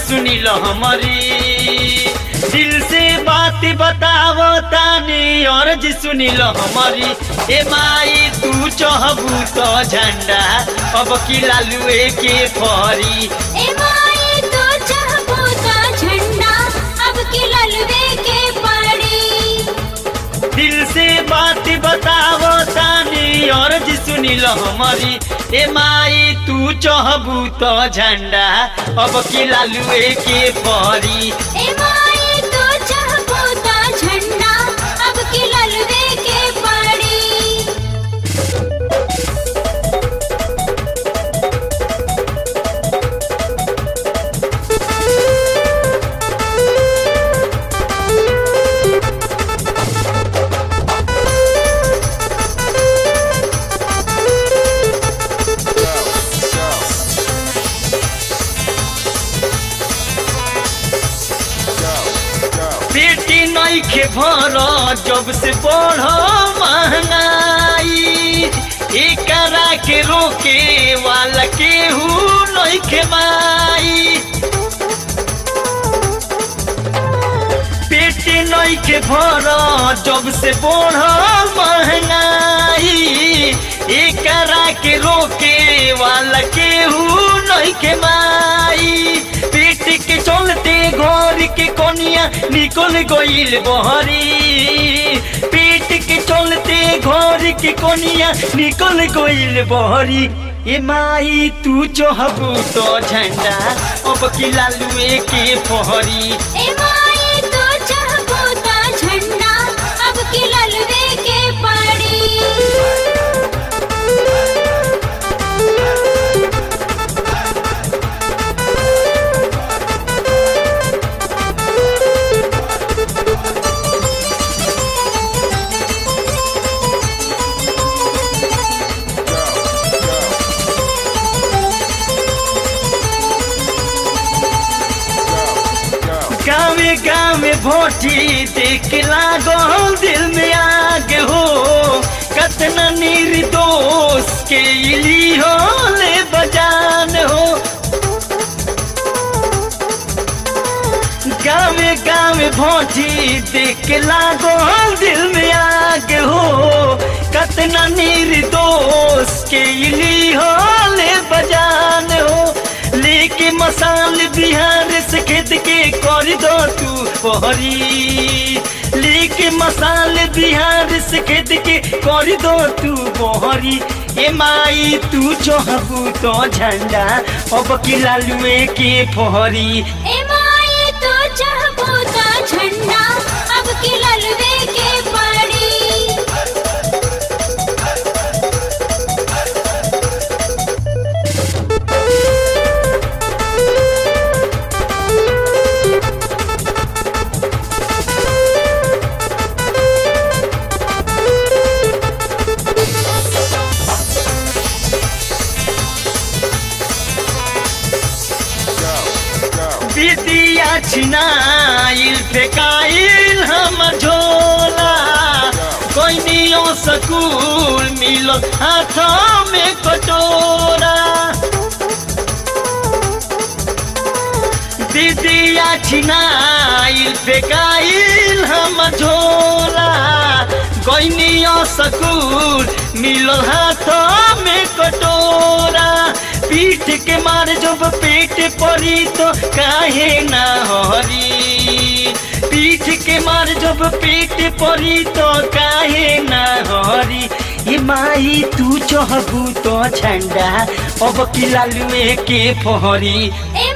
सुनी लो हमारी दिल से बात बतावो तानी और जी सुनी लो हमारी ए माई तू चहबू तो झंडा अब की लालुए के फरी ए माई तो चाहबो तो झंडा अब की ललवे के पड़ी दिल से बात बतावो तानी और जी सुनी लो हमारी ए माई तू चहबू तो झंडा अब की लालुए के फरी ए माई तो चाहबो तो झंडा अब की ललवे के पड़ी बेटी नईखे भर जब से बढ़ महंगाई एकरा के रोके वाला केहू नईखे माई पेट नईखे भर जब से बढ़ महंगाई एकरा के रोके वाला केहू नईखे माई पेट के चलते घर के कोनिया निकल गईल बहरी पेट के चलते घर के कोनिया निकल गईल बहरी ए माई तू चहबू तो झंडा अब की लालुए के फहरी ए माई तो चाहबो तो झंडा अब की ललवे के पड़ी गावे गावे भोटी देख लागो दिल में आग हो कतना निर्दोष के इली हो ले बजान हो गावे गावे भोटी देख लागो दिल में आग हो कतना निर्दोष के इली हो ले बजान हो लेके मसाल बिहार से खेत के कर दो तू बहरी लेके मसाल बिहार से खेत के कर दो तू बहरी ए माई तू चहबू तो झंडा अब की लालुए के फहरी ए माई तो चाहबो तो झंडा अब की ललवे के पड़ी विदिया छिनाइल फेकाइल हम झोला कोइनियो सकूल मिलो हाथ में कटोरा विदिया छिनाइल फेकाइल हम झोला कोइनियो सकूल मिलो हाथ में कटोरा पीठ के मार जब पेट पड़ी तो काहे ना हरी पीठ के मार जब पेट पड़ी तो काहे ना हरी ये माई तू चहबू तो झंडा अब की लालुए के फहरी ए